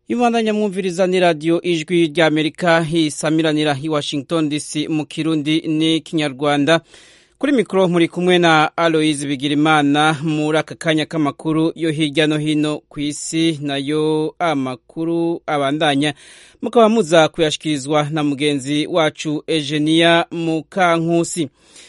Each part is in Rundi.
Ibandanya mwumviriza ni radio ijwi rya Amerika hisamiranira i Washington DC mu Kirundi ni Kinyarwanda. Kuri mikro muri kumwe na Aloise Bigirimana muri aka kanya k'amakuru yo hirya no hino ku isi nayo amakuru abandanya mukaba muza kuyashikirizwa na mugenzi wacu Eugenia Mukankusi.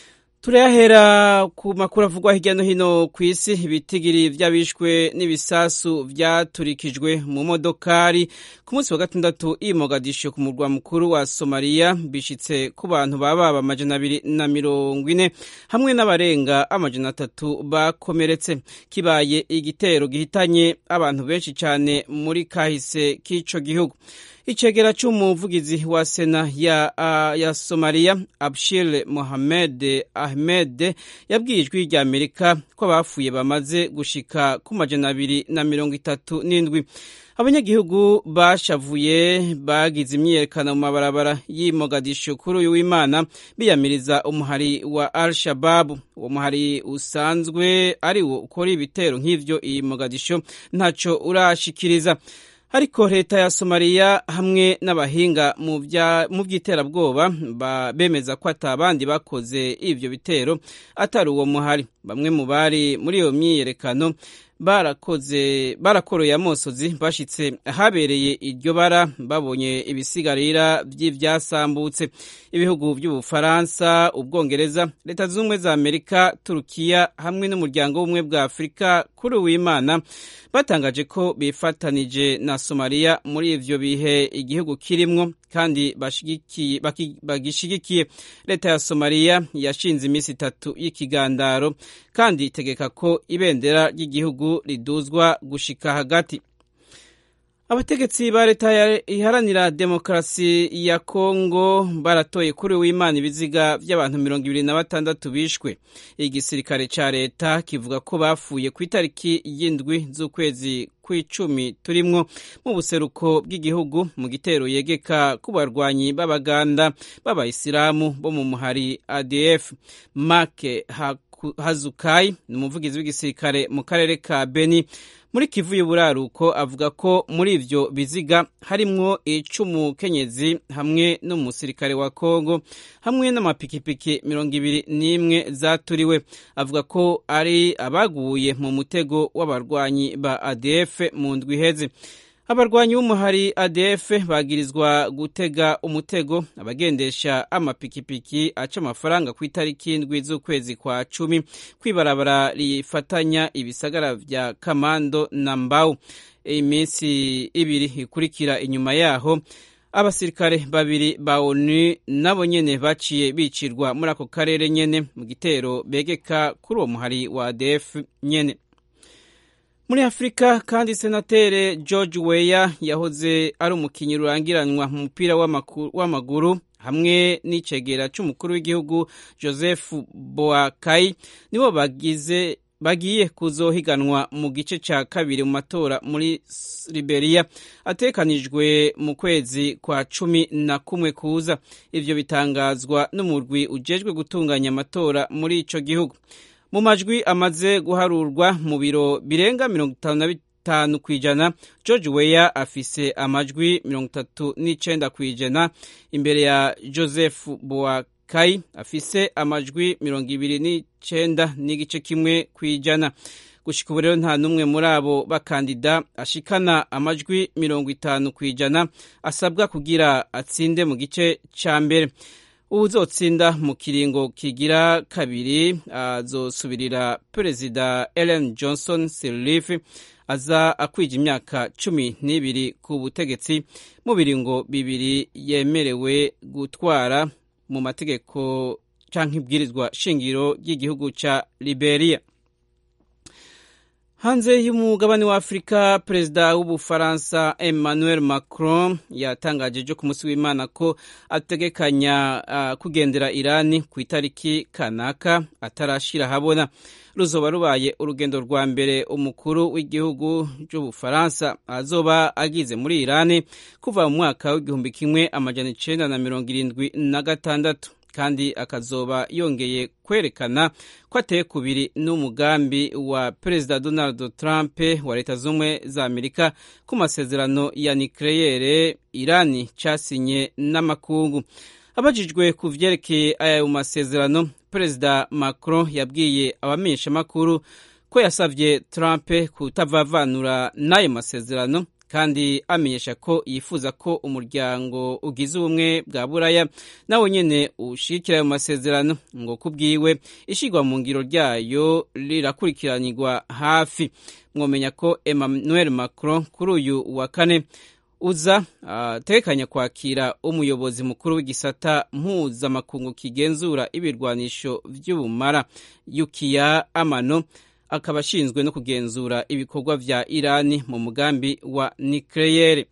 turayahera ku makuru avugwa hirya no hino ku isi ibitigiri vy'abishwe n'ibisasu vyaturikijwe mu modokari ku munsi wa gatandatu i Mogadisho ku murwa mukuru wa Somalia bishitse ku bantu bababa amajana abiri na mirongo ine hamwe n'abarenga amajana atatu bakomeretse kibaye igitero gihitanye abantu benshi cane muri kahise k'ico gihugu icegera c'umuvugizi wa sena ya, uh, ya Somalia Abshir Mohamed Ahmed yabwiye ijwi rya Amerika ko abapfuye bamaze gushika ku majana abiri na mirongo itatu n'indwi abanyagihugu bashavuye bagize imyiyerekano mu mabarabara y'i Mogadishu kuri uyu w'Imana biyamiriza umuhari wa Al-Shabaab uwo muhari usanzwe ari wo ukora ibitero nk'ivyo i Mogadishu ntaco urashikiriza ariko leta ya Somalia hamwe n'abahinga mu by'iterabwoba bemeza ko atabandi bakoze ivyo bitero atari uwo muhari bamwe mu bari muri iyo myiyerekano barakoze barakoroye amosozi bashitse ahabereye iryo bara babonye ibisigarira vy'ivyasambutse ibihugu by'ubufaransa ubwongereza leta z'ubumwe za amerika turukiya hamwe n'umuryango w'ubumwe bwa afurika kuri uwimana batangaje ko bifatanije na somaliya muri ivyo bihe igihugu kirimwo kandi bagishigikiye leta ya somaliya yashinze iminsi itatu y'ikigandaro kandi itegeka ko ibendera ry'igihugu riduzwa gushika hagati abategetsi ba leta iharanira demokarasi ya kongo baratoye kuri w'imana ibiziga by'abantu mirongo ibiri na batandatu bishwe igisirikare ca leta kivuga ko bapfuye ku itariki y'indwi z'ukwezi kw'icumi turimwo mu buseruko bw'igihugu mu gitero yegeka ku barwanyi b'abaganda b'abayisilamu bo mu muhari adf make hazukai ni umuvugizi w'igisirikare mu karere ka beni muri kivu y'uburaruko avuga ko muri ivyo biziga harimwo ic'umukenyezi hamwe n'umusirikare wa kongo hamwe n'amapikipiki mirongo ibiri n'imwe zaturiwe avuga ko ari abaguye mu mutego w'abarwanyi ba adf mu ndwi iheze abarwanyi b'umuhari adf bagirizwa gutega umutego abagendesha amapikipiki aca amafaranga ku itariki y'indwi z'ukwezi kwa cumi kwibarabara rifatanya ibisagara vya kamando na mbau iminsi ibiri ikurikira inyuma yaho abasirikare babiri ba onu nabo nyene baciye bicirwa muri ako karere nyene mu gitero begeka kuri uwo muhari wa adf nyene muri afurika kandi senatere george weya yahoze ari umukinnyi rurangiranwa mu mupira w'amaguru hamwe n'icegera c'umukuru w'igihugu joseph boakai nibo bagize bagiye kuzohiganwa mu gice ca kabiri mu matora muri liberia atekanijwe mu kwezi kwa cumi na kumwe kuza ivyo bitangazwa n'umurwi ujejwe gutunganya amatora muri ico gihugu mu majwi amaze guharurwa mu biro birenga mirongo itanu na bitanu ku ijana george weya afise amajwi mirongo itatu n'icenda ku ijana imbere ya joseph boakai afise amajwi mirongo ibiri n'icenda n'igice kimwe ku ijana gushika ubu rero nta n'umwe muri abo bakandida ashikana amajwi mirongo itanu ku ijana asabwa kugira atsinde mu gice ca mbere uzotsinda mu kiringo kigira kabiri azosubirira perezida Ellen Johnson Sirleaf aza akwija imyaka cumi n'ibiri ku butegetsi mu biringo bibiri yemerewe gutwara mu mategeko canke ibwirizwa shingiro ry'igihugu ca Liberia hanze y'umugabane wa afurika perezida w'ubufaransa emmanuel macron yatangaje ejo ku munsi w'imana ko ategekanya uh, kugendera irani ku itariki kanaka atarashira habona ruzoba rubaye urugendo rwa mbere umukuru w'igihugu cy'ubufaransa azoba agize muri irani kuva mu mwaka w'igihumbi kimwe amajana icenda na mirongo irindwi na gatandatu kandi akazoba yongeye kwerekana ko ateye kubiri n'umugambi wa perezida donald trump wa leta z'ubumwe za amerika ku masezerano ya nikeleyere irani casinye n'amakungu abajijwe ku vyerekeye ayo masezerano perezida macron yabwiye abamenyeshamakuru ko yasavye trump kutavavanura n'ayo masezerano kandi amenyesha ko yifuza ko umuryango ugize ubumwe bwa buraya nawe nyene ushigikira ayo masezerano ngo kubwiwe ishigwa mu ngiro ryayo rirakurikiranirwa hafi mwomenya ko emmanuel macron kuri uyu wa kane uza atekanya uh, kwakira umuyobozi mukuru w'igisata mpuzamakungu kigenzura ibirwanisho vy'ubumara yukiya amano akaba ashinzwe no kugenzura ibikorwa vya irani mu mugambi wa nikeleyere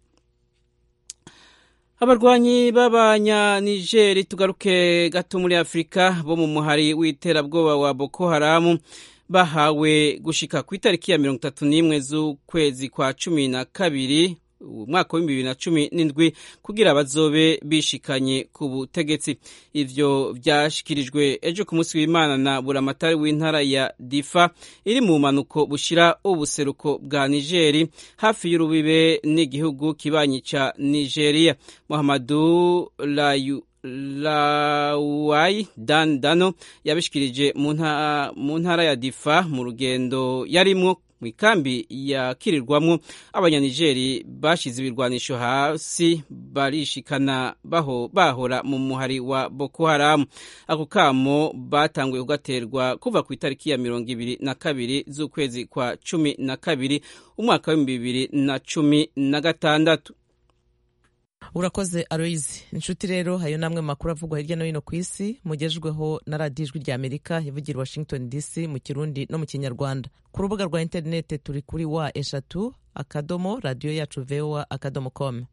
abarwanyi b'abanyanigeri tugaruke gato muri afurika bo mu muhari w'iterabwoba wa boko haramu bahawe gushika ku itariki ya mirongo itatu n'imwe z'ukwezi kwa cumi na kabiri umwaka w'ibihumbi bibiri na cumi n'indwi kugira bazobe bishikanye ku butegetsi ivyo vyashikirijwe ejo ku munsi w'imana na buramatari w'intara ya difa iri mu manuko bushira ubuseruko bwa nigeri hafi y'urubibe n'igihugu kibanyi ca nigeria muhamadu layu lawai dan dano yabishikirije mu ntara ya difa mu rugendo yarimwo mu ikambi yakirirwamwo abanyanigeri bashize ibirwanisho hasi barishikana baho bahora mu muhari wa boko haramu ako kamo batanguye kugaterwa kuva ku itariki ya mirongo ibiri na kabiri z'ukwezi kwa cumi na kabiri umwaka w'ibihumbi bibiri na cumi na gatandatu urakoze aloyizi inshuti rero hayo namwe makuru avugwa hirya no hino ku isi mugejejweho na radiyo ijwi rya amerika ivugira washington dc mu kirundi no mu kinyarwanda ku rubuga rwa interineti turi kuri wa eshatu akadomo radiyo yacu voa akadomo com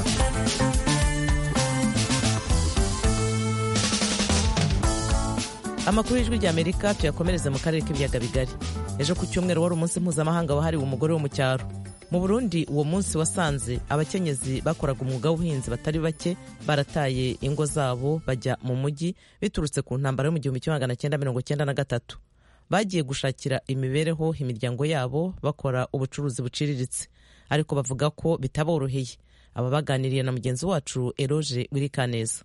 amakuru y'ijwi rya amerika tuyakomereze mu karere k'ibiyaga bigari ejo ku cyumweru wari umunsi mpuzamahanga wahariwe umugore wo mu cyaro mu burundi uwo munsi wasanze abakenyezi bakoraga umwuga w'ubuhinzi batari bake barataye ingo zabo bajya mu mujyi biturutse ku ntambara yo mu gihumbi kimwe magana cyenda mirongo cyenda na gatatu bagiye gushakira imibereho imiryango yabo bakora ubucuruzi buciriritse ariko bavuga ko bitaboroheye aba baganiriye na mugenzi wacu eroge wirikaneza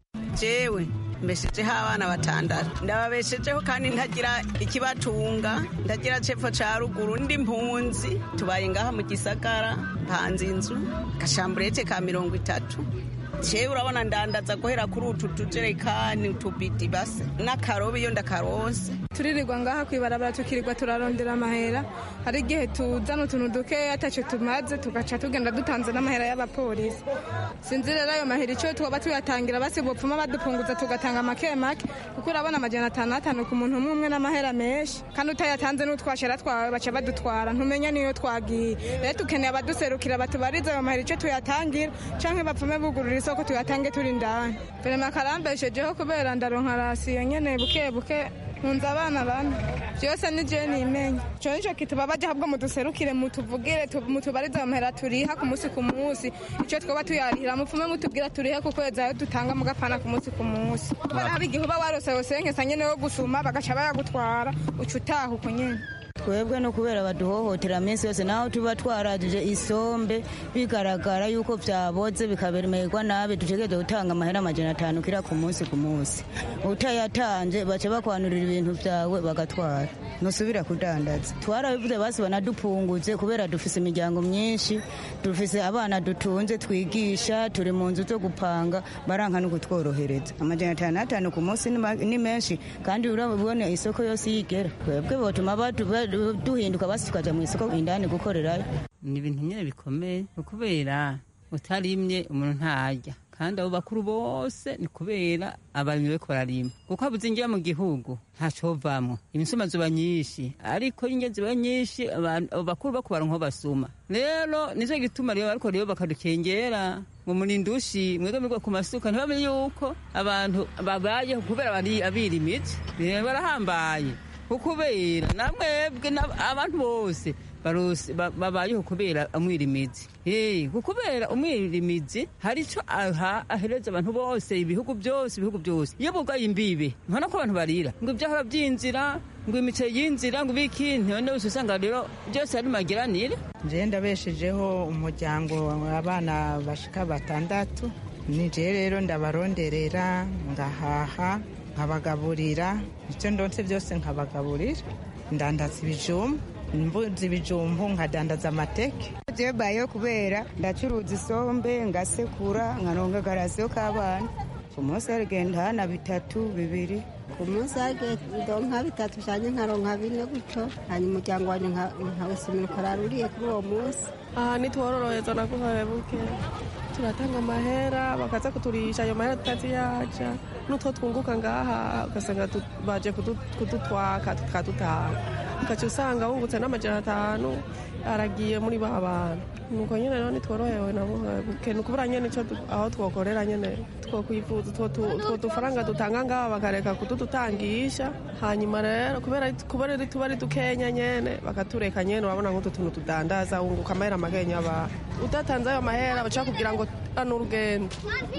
jewe mbeshejeho abana batandatu ndababeshejeho kandi ntagira ikibatunga ndagira cepfo ca ruguru ndi mpunzi tubaye ngaha mu gisagara mpanze inzu gashamburete ka mirongo itatu jewe urabona ndandaza guhera kuri utu tujerekani utubidi base n'akarobe iyo ndakaronse turirirwa ngaha kwibarabara tukirirwa turarondera amahera hari igihe tuzana utuntu dukeya ataco tumaze tugaca tugenda dutanze n'amahera y'abapolisi sinzi rero ayo mahera icyo twoba tuyatangira basi bopfuma badupunguza tugatanga make make kuko urabona amajana atanu atanu ku muntu umwe umwe n'amahera menshi kandi utayatanze n'utwashara twawe baca badutwara ntumenya niyo twagiye rero dukeneye abaduserukira batubariza ayo mahera icyo tuyatangira canke bapfume bugurura isoko tuyatange turi ndani vrema karambeshejeho kubera ndaronka rasiyo nyene buke buke nkunze abana bane byose ni je nimenye ico nico kituba baje ahubwo muduserukire mutuvugire mutubarize amahera turiha ku munsi ku munsi ico twoba tuyarihira mupfume mutubwira turihe ku kwezi ayo dutanga mugapana ku munsi ku munsi kubera hari igihe uba warose yosenkesa nyene yo gusuma bagaca bayagutwara uca utaha uko nyene twebwe no kubera baduhohotera minsi yose naho tuba twarajije isombe bigaragara yuko vyaboze bikabemererwa nabi dutegereze gutanga amahera amajana atanu kira ku munsi ku munsi utayatanje baca bakwanurira ibintu vyawe bagatwara ntusubira kudandaza twarabivuze basi banadupunguze kubera dufise imiryango myinshi dufise abana dutunze twigisha turi mu nzu zo gupanga baranka no kutworohereza amajana atanu atanu ku munsi ni menshi kandi urabona isoko yose yigera twebwe botuma duhinduka basi tukaja mu isoko indani gukorerayo ni ibintu nyine bikomeye kubera utarimye umuntu ntarya kandi abo bakuru bose ni kubera abarimyi bariko bararima kuko habuze ingira mu gihugu ntacovamwo imisuma zoba nyinshi ariko inge ziba nyinshi abo bakuru bako baronka basuma rero nico gituma rero bariko rero bakadukengera ngo munindushi mwebwe mwigwa ku masuka ntibamenye yuko abantu babayeho kubera abirimizi barahambaye ukubera namwebwe abantu bose barose- ba- babayeho kubera umwirimizi Eh, kubera umwirimizi hari ico aha ahereza abantu bose ibihugu byose ibihugu byose iyo bugaye imbibe nkana ko abantu barira ngo ivyahora vy'inzira ngo imice y'inzira ngo ibiki none wese usanga rero byose ari magiranire nje ndabeshejeho umuryango abana bashika batandatu nije rero ndabaronderera ngahaha nkabagaburira icyo ndonse byose nkabagaburira ndandaza ibijumba mbuzi ibijumbu nkadandaza amateke jewe bayeho kubera ndacuruza isombe ngasekura nkaronga garasiyo k'abana ku munsi harigenda hana bitatu bibiri ku munsi hagenda nka bitatu cyane nkaronka bine gutyo hanyuma umuryango wanjye nkawusumira ukarara uriye kuri uwo munsi aha nitwororohereza naguhaye buke turatanga amahera bakaza kuturisha ayo mahera tutaziyaja n'utwo twunguka ngaha ugasanga tu- baje kudu- kudutwaka tukadutaha ugaca usanga wungutse n'amajana atanu aragiye muri ba bantu nuko nyene rero nitworohewe naguhaye buke ni ukubura nyene ico du- aho twokorera nyene twokwifuza utwo tu- utwo dufaranga dutanga ngaha bakareka kududutangisha hanyuma rero kubera kubera ari- tuba ari dukenya nyene bakatureka nyene urabona nk'utu tuntu tudandaza wunguka amahera makenya aba udatanze ayo mahera baca kugira ngo ano urugendo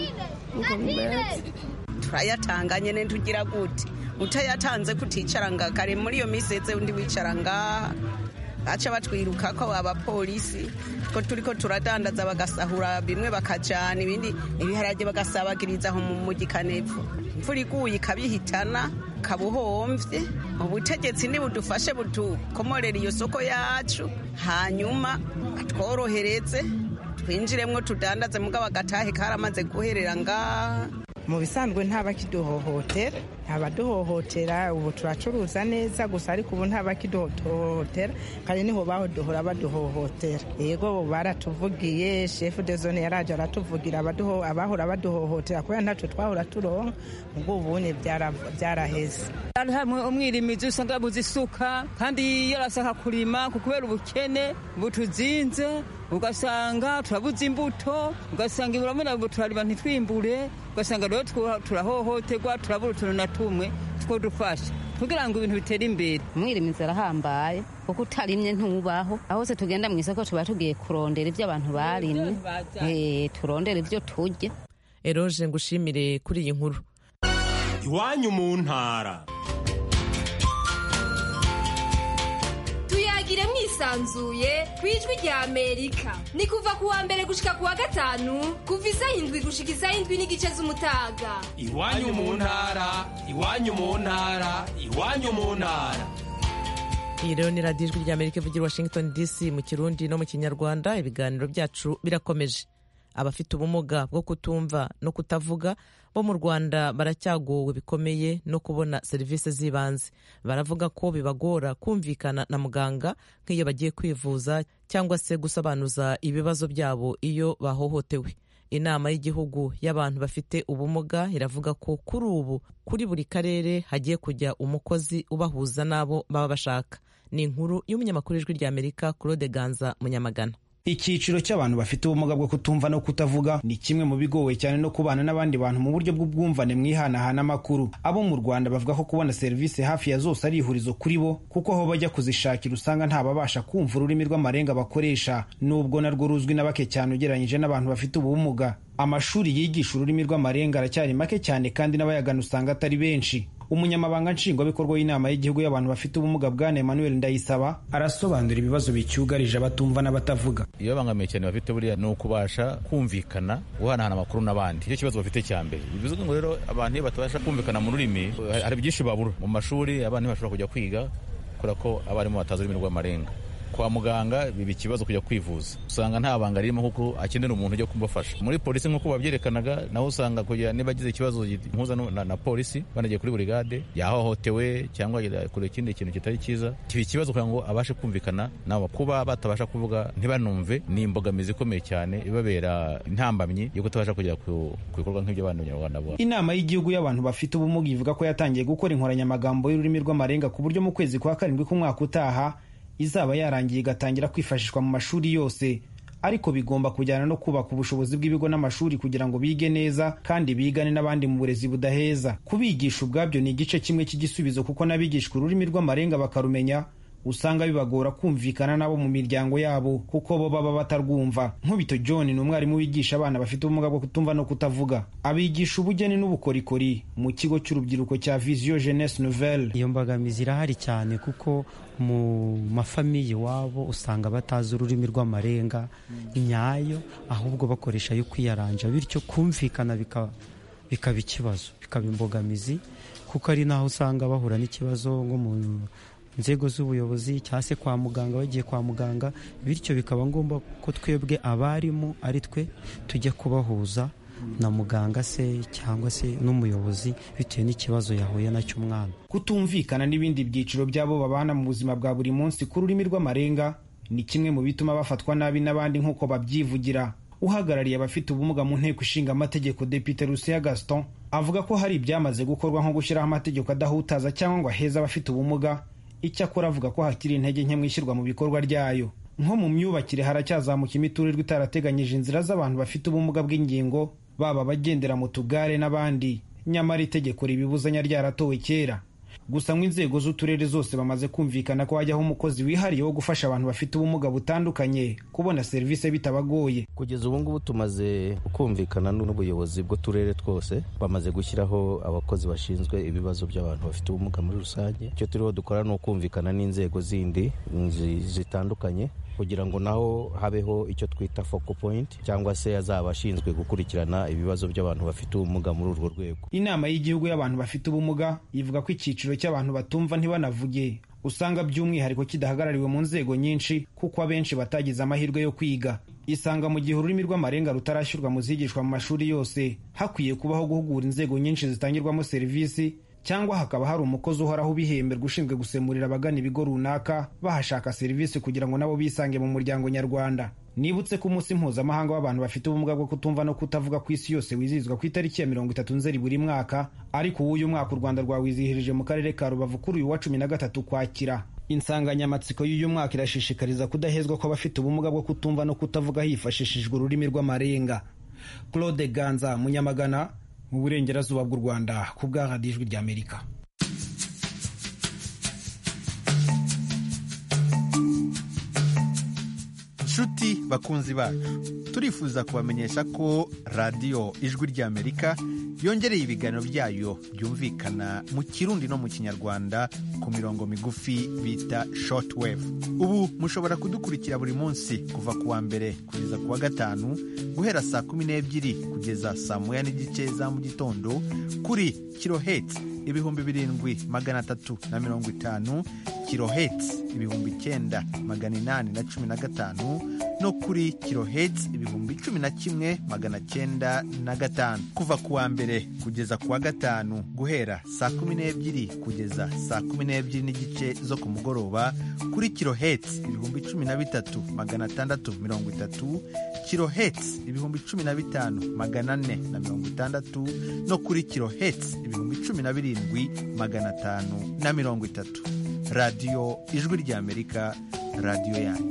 nuko bimeze turayatanga nyene tugira gute utayatanze kuticara nga kare muri iyo minsi eze undi wicara ngaha baca batwiruka ko abapolisi ko turiko turadandaza bagasahura bimwe bakajana ibindi ibiharage bagasabagiriza aho mu mugikanepfo imvura iguye ikabihitana kabuhomvye ubutegetsi nibudufashe budukomorera iyo soko yacu hanyuma batworohereze twinjiremwo tudandaze mugabo agatahe karamaze guherera ngaha mu bisanzwe ntabakiduhohotera ntabaduhohotera ubu turacuruza neza gusa ariko ubu ntabakiduhohotera kandi niho baduhora baduhohotera yego ubu baratuvugiye shefu de zone yaraje aratuvugira abaduho- abahora baduhohotera kubera ntacyo twahora turonka ubwo ubunye byara- byaraheze hari hamwe umwirimizi usanga yabuze isuka kandi yarashaka kurima ku kubera ubukene butuzinze ugasanga turabuze imbuto ugasanga iburamuna ngo turarima ntitwimbure ugasanga rero twa- turahohoterwa turabura utuntu na tumwe two dufasha kugira ngo ibintu bitere imbere umwirimizi arahambaye kuko utarimye ntubaho aho se tugenda mu isoko tuba tugiye kurondera ibyo abantu barimye Eh, turondera ibyo turya eroje ngushimire kuri iyi nkuru iwanyu mu ntara tuyagire mwisanzuye ku ijwi rya amerika ni kuva ku wa mbere gushika ku wa gatanu kuva isaha indwi gushika isaha indwi n'igice z'umutaga iwanyu mu ntara iwanyu mu ntara iwanyu mu ntara iyi rero ni radiyo ijwi ry'amerika ivugira i washington dc mu kirundi no mu kinyarwanda ibiganiro byacu birakomeje abafite ubumuga bwo kutumva no kutavuga bo mu rwanda baracyagowe bikomeye no kubona serivisi z'ibanze baravuga ko bibagora kumvikana na muganga nk'iyo bagiye kwivuza cyangwa se gusobanuza ibibazo byabo iyo bahohotewe inama y'igihugu y'abantu bafite ubumuga iravuga ko kuri ubu kuri buri karere hagiye kujya umukozi ubahuza n'abo baba bashaka ni inkuru y'umunyamakuru w'ijwi ry'amerika claude ganza munyamagana icyiciro cy'abantu bafite ubumuga bwo kutumva no kutavuga ni kimwe mu bigowe cyane no kubana n'abandi bantu mu buryo bw'ubwumvane mwihanahana amakuru abo mu rwanda bavuga ko kubona serivisi hafi ya zose ari ihurizo kuri bo kuko aho bajya kuzishakira usanga ntababasha kumva ururimi rw'amarenga bakoresha nubwo narwo ruzwi na bake cyane ugereranyije n'abantu bafite ubumuga amashuri yigisha ururimi rw'amarenga aracyari make cyane kandi n'abayagana usanga atari benshi umunyamabanga nshingwabikorwa w'inama y'igihugu y'abantu bafite ubumuga bwana emmanuel ndayisaba arasobanura ibibazo bicyugarije abatumva n'abatavuga iyo babangamiye cyane bafite buriya ni ukubasha kumvikana guhanahana amakuru n'abandi icyo kibazo bafite cya mbere bivuze ngo rero abantu iyo batabasha kumvikana mu rurimi hari byinshi babura mu mashuri abana ntibashobora kujya kwiga kubera ko abarimu batazi ururimi rw'amarenga kwa muganga biba ikibazo kujya kwivuza usanga nta banga ririmo kuko akenera umuntu ujya kumufasha muri polisi nk'uko babyerekanaga naho usanga kugira niba agize ikibazo mpuza na, na polisi banagiye kuri burigade yahohotewe cyangwa kure ikindi kintu kitari cyiza kiba ikibazo kugira ngo abashe kumvikana nabo kuba batabasha kuvuga ntibanumve ni imbogamizi ikomeye cyane ibabera intambamyi yo kutabasha kugera ku bikorwa nk'ibyo abantu banyarwanda bo inama y'igihugu y'abantu bafite ubumuga ivuga ko yatangiye gukora inkoranyamagambo y'ururimi rw'amarenga ku buryo mu kwezi kwa karindwi k'umwaka utaha izaba yarangiye igatangira kwifashishwa mu mashuri yose ariko bigomba kujyana no kubaka ubushobozi bw'ibigo n'amashuri kugira ngo bige neza kandi bigane n'abandi mu burezi budaheza kubigisha ubwabyo ni igice kimwe cy'igisubizo kuko n'abigishwa ururimi rw'amarenga bakarumenya usanga bibagora kumvikana nabo mu miryango yabo kuko bo baba batarwumva nkubito john ni umwarimu wigisha abana bafite ubumuga bwo kutumva no kutavuga abigisha ubugeni n'ubukorikori mu kigo cy'urubyiruko cya vision jeunesse nouvelle iyo mbogamizi irahari cyane kuko mu mafamiye iwabo usanga batazi ururimi rw'amarenga nyayo ahubwo bakoresha ayo kwiyaranja bityo kumvikana bikaba ikibazo bikaba imbogamizi kuko ari naho usanga bahura n'ikibazo nko mu nzego z'ubuyobozi cyangwa se kwa muganga bagiye kwa muganga bityo bikaba ngombwa ko twebwe abarimu ari twe tujya kubahuza na muganga se cyangwa se n'umuyobozi bitewe n'ikibazo yahuye nacyo umwana kutumvikana n'ibindi byiciro by'abo babana mu buzima bwa buri munsi ku rurimi rw'amarenga ni kimwe mu bituma bafatwa nabi n'abandi nk'uko babyivugira uhagarariye abafite ubumuga mu nteko ishinga amategeko depite rusiya gaston avuga ko hari ibyamaze gukorwa nko gushyiraho amategeko adahutaza cyangwa ngo aheze abafite ubumuga icyakora avuga ko hakiri intege nke mu ishyirwa mu bikorwa ryayo nko mu myubakire haracyazamuka imiturirwa itarateganyije inzira z'abantu bafite ubumuga bw'ingingo baba abagendera mu tugare n'abandi nyamara itegeko ribibuzanya ryaratowe kera gusa ngo inzego z'uturere zose bamaze kumvikana ko hajyaho umukozi wihariye wo gufasha abantu bafite ubumuga butandukanye kubona serivisi bitabagoye kugeza ubu ngubu tumaze kumvikana n'ubuyobozi bw'uturere twose bamaze gushyiraho abakozi bashinzwe ibibazo by'abantu bafite ubumuga muri rusange icyo turiho dukora ni ukumvikana n'inzego zindi zitandukanye kugira ngo naho habeho icyo twita focal point cyangwa se azaba ashinzwe gukurikirana ibibazo by'abantu bafite ubumuga muri urwo rwego inama y'igihugu y'abantu bafite ubumuga ivuga ko icyiciro cy'abantu batumva ntibanavuge usanga by'umwihariko kidahagarariwe mu nzego nyinshi kuko abenshi batagize amahirwe yo kwiga isanga mu gihe ururimi rw'amarenga rutarashyirwa mu zigishwa mu mashuri yose hakwiye kubaho guhugura inzego nyinshi zitangirwamo serivisi cyangwa hakaba hari umukozi uhoraho ubihemberwa ushinzwe gusemurira abagana ibigo runaka bahashaka serivisi kugira ngo nabo bisange mu muryango nyarwanda nibutse ko umunsi mpuzamahanga w'abantu bafite ubumuga bwo kutumva no kutavuga ku isi yose wizihizwa ku itariki ya mirongo itatu nzeri buri mwaka ariko uw'uyu mwaka u rwanda rwawizihirije mu karere ka rubavu kuri uyu wa cumi na gatatu kwakira insanganyamatsiko y'uyu mwaka irashishikariza kudahezwa kw'abafite ubumuga bwo kutumva no kutavuga hifashishijwe ururimi rw'amarenga claude ganza munyamagana mu burengerazuba bw'u rwanda ku bw'ahadi ijwi ry'amerika nshuti bakunzi bacu turifuza kubamenyesha ko radiyo ijwi ry'amerika yongereye ibiganiro byayo byumvikana mu kirundi no mu kinyarwanda ku mirongo migufi bita shortwave ubu mushobora kudukurikira buri munsi kuva ku wa mbere kugeza ku wa gatanu guhera saa kumi n'ebyiri kugeza saa moya n'igice za mu gitondo kuri kiloheti ibihumbi birindwi magana atatu na mirongo itanu kiloheti ibihumbi icyenda magana inani na cumi na gatanu no kuri kiloheti ibihumbi cumi na kimwe magana cyenda na gatanu kuva ku wa mbere kugeza ku wa gatanu guhera saa kumi n'ebyiri kugeza saa kumi n'ebyiri n'igice zo ku mugoroba kuri kiloheti ibihumbi cumi na bitatu magana atandatu mirongo itatu kiloheti ibihumbi cumi na bitanu magana ane na mirongo itandatu no kuri kiloheti ibihumbi cumi na birindwi magana atanu na mirongo itatu radiyo ijwi ry'amerika radiyo yanyu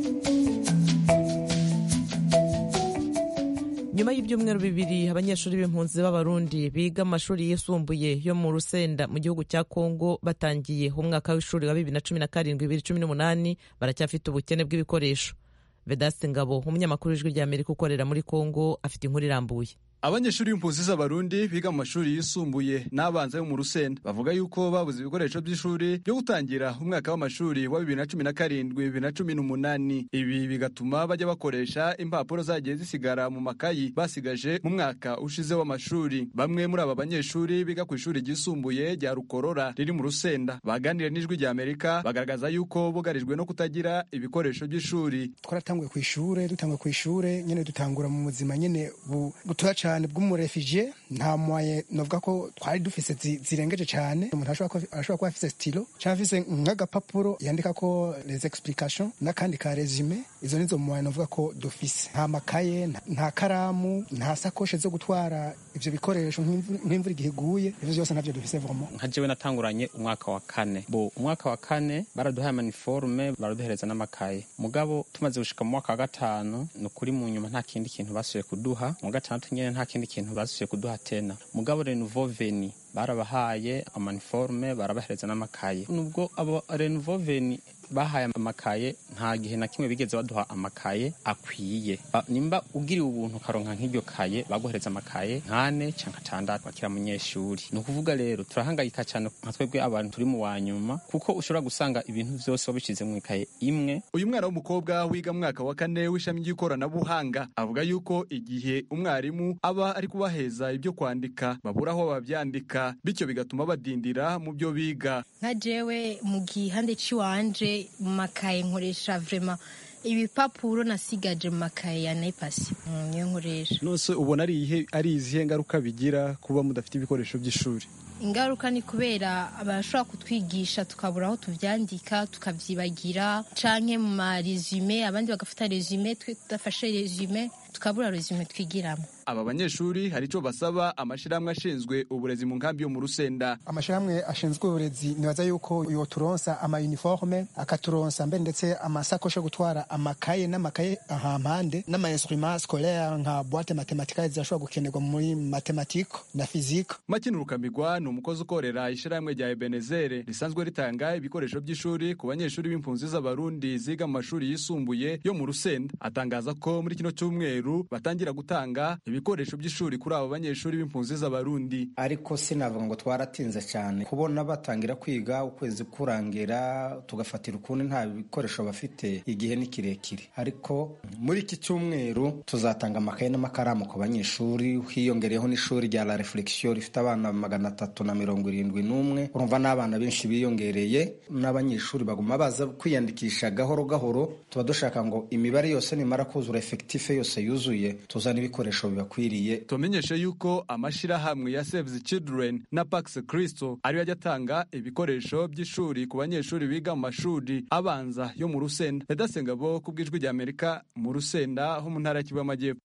nyuma y'ibyumweru bibiri abanyeshuri b'impunzi b'abarundi biga amashuri yisumbuye yo mu rusenda mu gihugu cya kongo batangiye umwaka w'ishuri wa bibiri na cumi na karindwi bibiri cumi n'umunani baracyafite ubukene bw'ibikoresho vedasi ngabo umunyamakuru w'ijwi ry'amerika ukorera muri kongo afite inkuru irambuye abanyeshuri b'impunzi z'abarundi biga mu mashuri yisumbuye n'abanza yo mu rusenda bavuga yuko babuze ibikoresho by'ishuri byo gutangira umwaka w'amashuri wa bibiri na cumi na karindwi bibiri na cumi n'umunani ibi bigatuma bajya bakoresha impapuro zagiye zisigara mu makayi basigaje mu mwaka ushize w'amashuri bamwe muri aba banyeshuri biga ku ishuri ryisumbuye rya rukorora riri mu rusenda baganira n'ijwi rya amerika bagaragaza yuko bugarijwe no kutagira ibikoresho by'ishuri twaratanguye ku ishuri dutanguye ku ishuri nyine dutangura mu buzima nyine butoya cyane bw'umurefije nta mwaye novuga ko twari dufise zirengeje cyane umuntu ashobora kuba afise stilo cyangwa afise nk'agapapuro yandika ko les explications n'akandi ka resume izo nizo mwaye novuga ko dufise nta makaye nta karamu nta sakoshe zo gutwara ivyo bikoresho nk'imvura igihe iguye ivyo byose navyo dufise vraiment nka jewe natanguranye umwaka wa kane bo umwaka wa kane baraduhaye amaniforume baraduhereza n'amakaye mugabo tumaze gushika mu mwaka wa gatanu ni ukuri mu nyuma nta kindi kintu basubiye kuduha mu gatandatu nyene nta kindi kintu basubiye kuduha tena mugabo renouveau veni barabahaye amaniforume barabahereza n'amakaye nubwo abo renouveau veni bahaye amakaye nta gihe na kimwe bigeze baduha amakaye akwiye Ba- nimba ugiriwe ubuntu ukaronka nk'iryo kaye baguhereza amakaye nk'ane cyangwa atandatu bakira munyeshuri ni ukuvuga rero turahangayika cyane nka twebwe abantu turi mu wa nyuma kuko ushobora gusanga ibintu byose wabishyize mu ikaye imwe uyu mwana w'umukobwa wiga mu mwaka wa kane w'ishami ry'ikoranabuhanga avuga yuko igihe umwarimu aba ari kubaheza ibyo kwandika babura aho babyandika bityo bigatuma badindira mu byo biga nka jewe mu gihande cy'iwanje mu makaye nkoresha vrema ibipapuro nasigaje mu makaye ya naipasi Mm, niyo nkoresha nose ubona ari ihe ari izihe ngaruka bigira kuba mudafite ibikoresho by'ishuri ingaruka ni kubera abashobora kutwigisha tukabura aho tubyandika tukabyibagira canke mu maresume abandi bagafata resume twe tudafashe resume tukabura resume twigiramo aba banyeshuri hari icyo basaba amashyirahamwe ashinzwe uburezi mu nkambi yo mu rusenda amashyirahamwe ashinzwe uburezi nibaza yuko yoturonsa amayuniforme akaturonsa mbere ndetse amasakoshi yo gutwara amakaye n'amakaye ahampande n'amainstruma scolaire nka boite matematikale zirashobora gukenerwa muri matematike na fizike makina urukambigwa ni umukozi ukorera ishyirahamwe rya ebenezere risanzwe ritanga ibikoresho by'ishuri ku banyeshuri b'impunzi z'abarundi ziga mu mashuri yisumbuye yo mu rusenda atangaza ko muri kino cyumweru batangira gutanga ibikoresho by'ishuri kuri abo banyeshuri b'impunzi z'abarundi ariko sinavuga ngo twaratinze cyane kubona batangira kwiga ukwezi kurangira tugafatira ukundi nta bikoresho bafite igihe ni kirekire ariko muri iki cyumweru tuzatanga amakaye n'amakaramu ku banyeshuri hiyongereyeho n'ishuri rya la reflexion rifite abana magana atatu na mirongo irindwi n'umwe urumva n'abana benshi biyongereye n'abanyeshuri baguma baza kwiyandikisha gahoro gahoro tuba dushaka ngo imibare yose nimara kuzura efekitife yose yuzuye tuzane ibikoresho bibakwiriye tumenyeshe yuko amashyirahamwe ya Save the Children na Pax Christo ariyo ajya atanga ibikoresho by'ishuri ku banyeshuri biga mu mashuri abanza yo mu Rusenda Vedasenga bo ku bw'ijwi rya Amerika mu Rusenda ho mu ntara y'Kivu y'Amajyepfo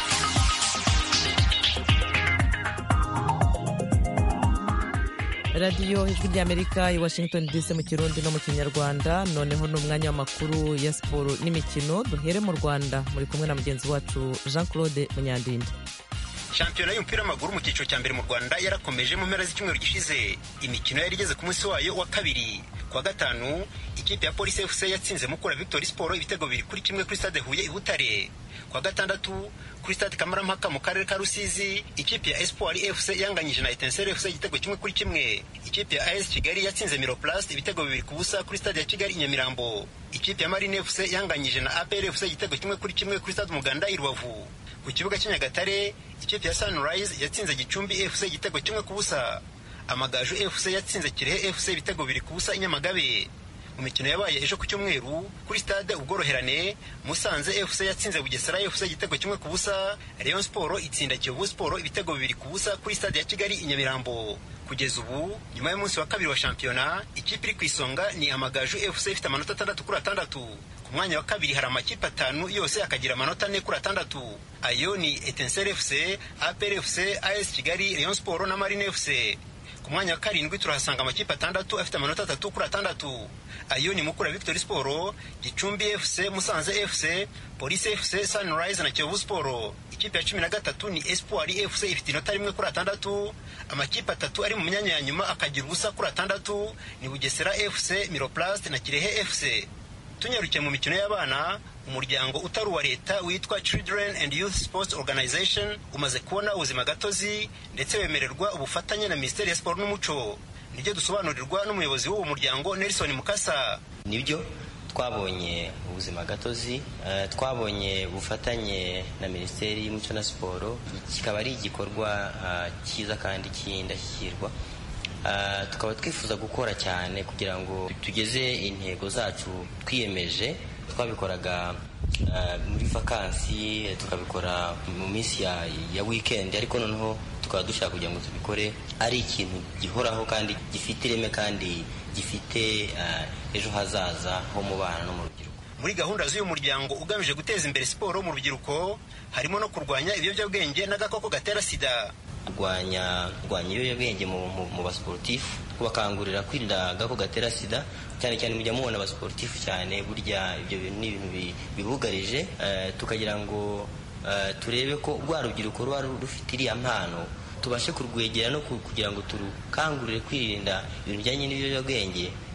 radiyo ijwi ry'amerika i washington dc mu kirundi no mu kinyarwanda noneho ni umwanya w'amakuru ya siporo n'imikino duhere mu rwanda muri kumwe na mugenzi wacu jean claude munyandinda shampiyona y'umupira w'amaguru mu cyiciro cya mbere mu rwanda yarakomeje mu mpera z'icyumweru gishize imikino yari igeze ku munsi wayo wa kabiri ku wa gatanu ikipe ya polisi fc yatsinze mukura victory sport ibitego bibiri kuri kimwe kuri stade huye i butare ku wa gatandatu kuri stade kamarampaka mu karere ka rusizi ikipe ya espoir fc yanganyije na etensere fc igitego kimwe kuri kimwe ikipe ya as kigali yatsinze miroplast ibitego bibiri ku busa kuri stade ya kigali i nyamirambo ikipe ya marine fc yanganyije na apr fc igitego kimwe kuri kimwe kuri stade umuganda i rubavu ku kibuga cy'i nyagatare ikipe ya sunrise yatsinze gicumbi fc igitego kimwe ku busa amagaju fc yatsinze kirehe fc ibitego bibiri ku busa i nyamagabe mu mikino yabaye ejo ku cyumweru kuri stade ubworoherane musanze fc yatsinze bugesera fc igitego kimwe ku busa rayon sport itsinda kiyovu sport ibitego bibiri ku busa kuri stade ya kigali i nyamirambo kugeza ubu nyuma y'umunsi wa kabiri wa shampiyona ikipe iri ku isonga ni amagaju fc ifite amanota atandatu kuri atandatu ku mwanya wa kabiri hari amakipe atanu yose akagira amanota ane kuri atandatu ayo ni etensere fc apr fc as kigali rayon sport na marine fc ku mwanya wa karindwi turahasanga amakipe atandatu afite amanota atatu kuri atandatu ayo ni mukura victory sport gicumbi fc musanze fc polisi fc sunrise na kiyovu sport ikipe ya cumi na gatatu ni espoir fc ifite inota rimwe kuri atandatu amakipe atatu ari mu myanya ya nyuma akagira ubusa kuri atandatu ni bugesera fc miroplast na kirehe fc tunyarukiye mu mikino y'abana umuryango utari uwa leta witwa children and youth sports organization umaze kubona ubuzima gatozi ndetse wemererwa ubufatanye na minisiteri ya siporo n'umuco nibyo dusobanurirwa n'umuyobozi w'uwo muryango nelson mukasa nibyo twabonye ubuzima gatozi uh, twabonye ubufatanye na minisiteri y'umuco na siporo kikaba ari igikorwa uh, cyiza kandi cy'indashyikirwa uh, tukaba twifuza gukora cyane kugira ngo tugeze intego zacu twiyemeje twabikoraga muri vakansi tukabikora mu minsi ya, ya weekend ariko noneho tukaba dushaka kugira ngo tubikore ari ikintu gihoraho kandi gifite ireme kandi gifite ejo hazaza ho mu bana no mu rubyiruko muri gahunda z'uyu muryango ugamije guteza imbere siporo mu rubyiruko harimo no kurwanya ibiyobyabwenge n'agakoko gatera sida kurwanya kurwanya ibiyobyabwenge mu, mu, mu basiporutifu kubakangurira kwirinda agakoko gatera sida cyane cyane mujya mubona abasiporutifu cyane burya ibyo bintu ni ibintu bibugarije uh, tukagira ngo uh, turebe ko rwa rubyiruko ruba rufite iriya mpano tubashe kurwegera no kugira ngo turukangurire kwirinda ibintu bijyanye n'ibiyobyabwenge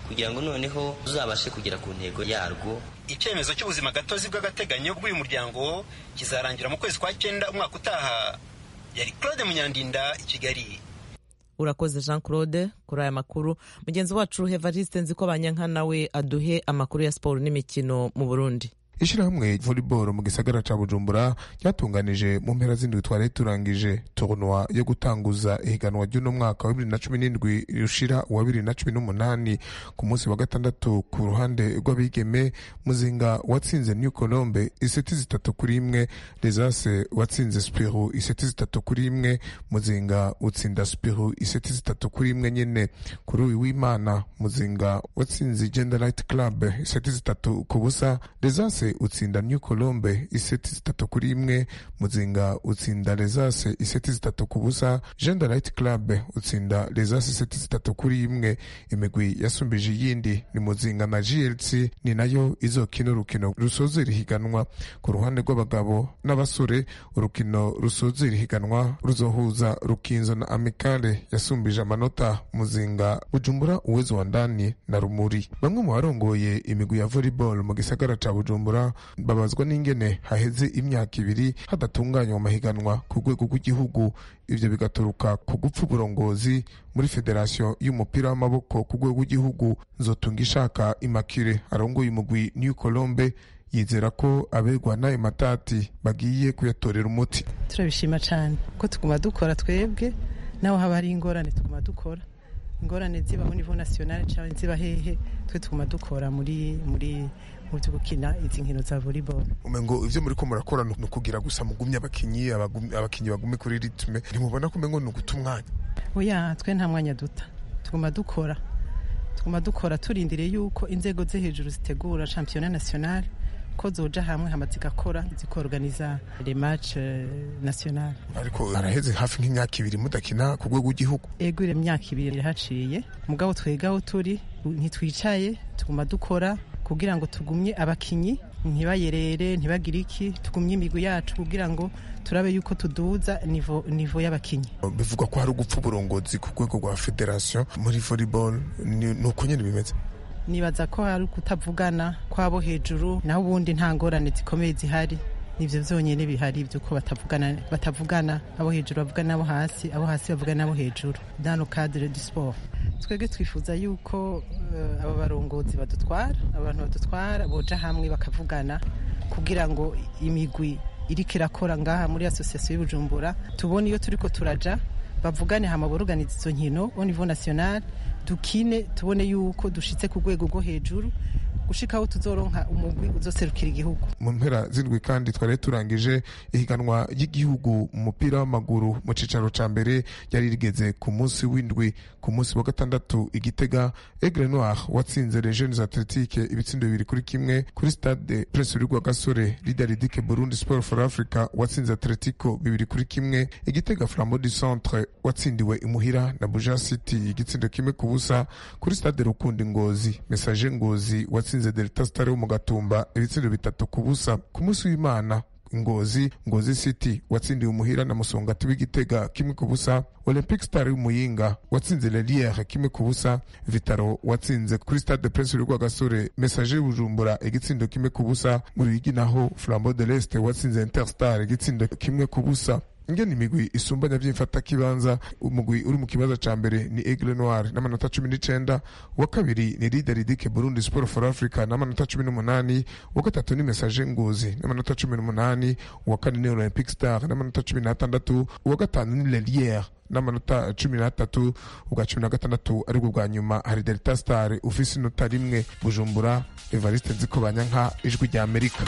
kugira ngo noneho tuzabashe kugera ku ntego yarwo icyemezo cy'ubuzima gatozi bw'agateganyo bw'uyu muryango kizarangira mu kwezi kwa cyenda umwaka utaha yari claude munyandinda i kigali urakoze jean claude kuri aya makuru mugenzi wacu hevariste nzi ko banyankana we aduhe amakuru ya siporo n'imikino mu burundi ishyirahamwe volleyball mu gisagara ca bujumbura ryatunganije mu mpera z'indwi twari turangije tournoi yo gutanguza ihiganwa ry'uno mwaka wa bibiri na cumi n'indwi rushira uwa bibiri na cumi n'umunani ku munsi wa gatandatu ku ruhande rw'abigeme muzinga watsinze new colombe iseti zitatu kuri imwe lesase watsinze spiru iseti zitatu kuri imwe muzinga utsinda spiru iseti zitatu kuri imwe nyene kuri uyu w'imana muzinga watsinze gender light club iseti zitatu ku busa lesase utsinda new colombe iseti zitatu kuri imwe muzinga utsinda lesase iseti zitatu ku busa gender light club utsinda lesase iseti zitatu kuri imwe imigwi yasumbije iyindi ni muzinga na glc ni nayo izokina urukino rusozera ihiganwa ku ruhande rw'abagabo n'abasore urukino rusozera ihiganwa ruzohuza rukinzo na amikale yasumbije amanota muzinga bujumbura uwezo wa ndani na rumuri bamwe mu barongoye imigwi ya volleyball mu gisagara ca bujumbura babazwa n'ingene haheze imyaka ibiri hadatunganywa amahiganwa ku rwego rw'igihugu ivyo bigaturuka ku gupfa uburongozi muri federasiyo y'umupira w'amaboko ku rwego rw'igihugu nzotunga ishaka imakire arongoye umugwi new colombe yizera ko abegwa n'ayo matati bagiye kuyatorera umuti turabishima cyane ko tuguma dukora twebwe naho haba hari ingorane tuguma dukora ingorane ziba mu nivo nasiyonale cyangwa ziba hehe twe tuguma dukora muri muri mu byo gukina izi nkino za volleyball umengo ivyo muri ko murakora ni ukugira gusa mugumye abakinyi abakinyi bagume kuri ritme ntimubona ko umengo ni uguta umwanya oya twe nta mwanya duta tuguma dukora tuguma dukora turindiriye yuko inzego zo hejuru zitegura championnat national ko zoja hamwe hama zigakora zikorganiza le match national ariko araheze hafi nk'imyaka ibiri mudakina ku rwego rw'igihugu ego iyo myaka ibiri irahaciye mugabo twegaho turi ntitwicaye tuguma dukora kugira ngo tugumye abakinyi ntibayerere ntibagire iki tugumye imigwi yacu kugira ngo turabe yuko tuduza nivo nivo y'abakinyi bivugwa ko hari ugupfa uburongozi ku rwego rwa federation muri volleyball ni uko nyine bimeze nibaza ko hari kutavugana kwabo hejuru naho ubundi nta ngorane zikomeye zihari nivyo vyonyene bihari vyuko batavugana batavugana abo hejuru bavugana nabo hasi abo hasi bavugana nabo hejuru dans le cadre du sport twebwe twifuza yuko uh, abo barongozi badutwara abantu badutwara boja hamwe bakavugana kugira ngo imigwi iriko irakora ngaha muri association y'ubujumbura tubone iyo turiko turaja bavugane hama boruganiza izo nkino au niveau national dukine tubone yuko dushitse ku rwego rwo hejuru gushikaho tuzoronka umugwi uzoserukira igihugu mu mpera z'indwi kandi twari turangije ihiganwa ry'igihugu mu mupira w'amaguru mu cicaro ca mbere ryari rigeze ku munsi w'indwi ku munsi wa gatandatu igitega aigle noir watsinze les jeunes athletique ibitsindo bibiri kuri kimwe kuri stade prince rwa gasore lidaridike burundi sport for africa watsinze atletico bibiri kuri kimwe igitega flambeau du centre watsindiwe imuhira na buja city igitsindo kimwe ku busa kuri stade rukundi ngozi message ngozi watsinze yatsinze delta star wo mu gatumba ibitsindo bitatu ku busa ku munsi w'imana ngozi ngozi city watsindiwe umuhira na musongati w'igitega kimwe ku busa olympic star y'umuyinga watsinze leliere kimwe ku busa vitaro watsinze kuri stade prince rwagasore message y'ubujumbura igitsindo kimwe ku busa mu ruyigi naho flambeau de l'est watsinze interstar igitsindo kimwe ku busa ingene imigwi isumbanya vy'imfata kibanza umugwi uri mu kibanza ca mbere ni aigle noir n'amanota cumi n'icenda uwa kabiri ni lideridike burundi sport for africa n'amanota cumi n'umunani uwa gatatu ni message ngozi n'amanota cumi n'umunani uwa kane ni olympic star n'amanota cumi n'atandatu uwa gatanu ni leliere n'amanota cumi n'atatu ubwa cumi na gatandatu aribwo bwa nyuma hari delta star ufise inota rimwe bujumbura evariste nziko banyanka ijwi rya amerika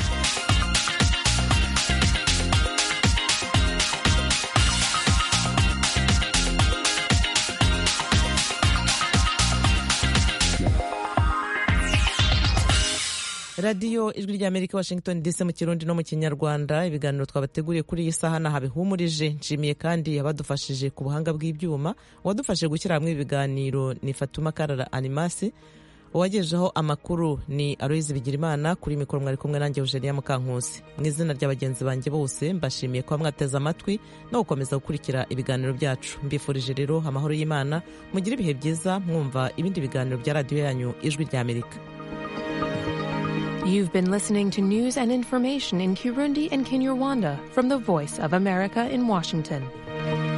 radiyo ijwi ry'amerika washington dc mu kirundi no mu kinyarwanda ibiganiro twabateguriye kuri iyi saha naha bihumurije nshimiye kandi abadufashije ku buhanga bw'ibyuma uwadufashije gushyira hamwe ibiganiro ni fatuma karara animasi uwagejejeho amakuru ni aloyizi bigirimana kuri mikoro mwari kumwe nanjye eugenia mukankusi mu izina rya bagenzi banjye bose mbashimiye kuba mwateze amatwi no gukomeza gukurikira ibiganiro byacu mbifurije rero amahoro y'imana mugire ibihe byiza mwumva ibindi biganiro bya radiyo yanyu ijwi ry'amerika You've been listening to news and information in Kirundi and Kinyarwanda from the Voice of America in Washington.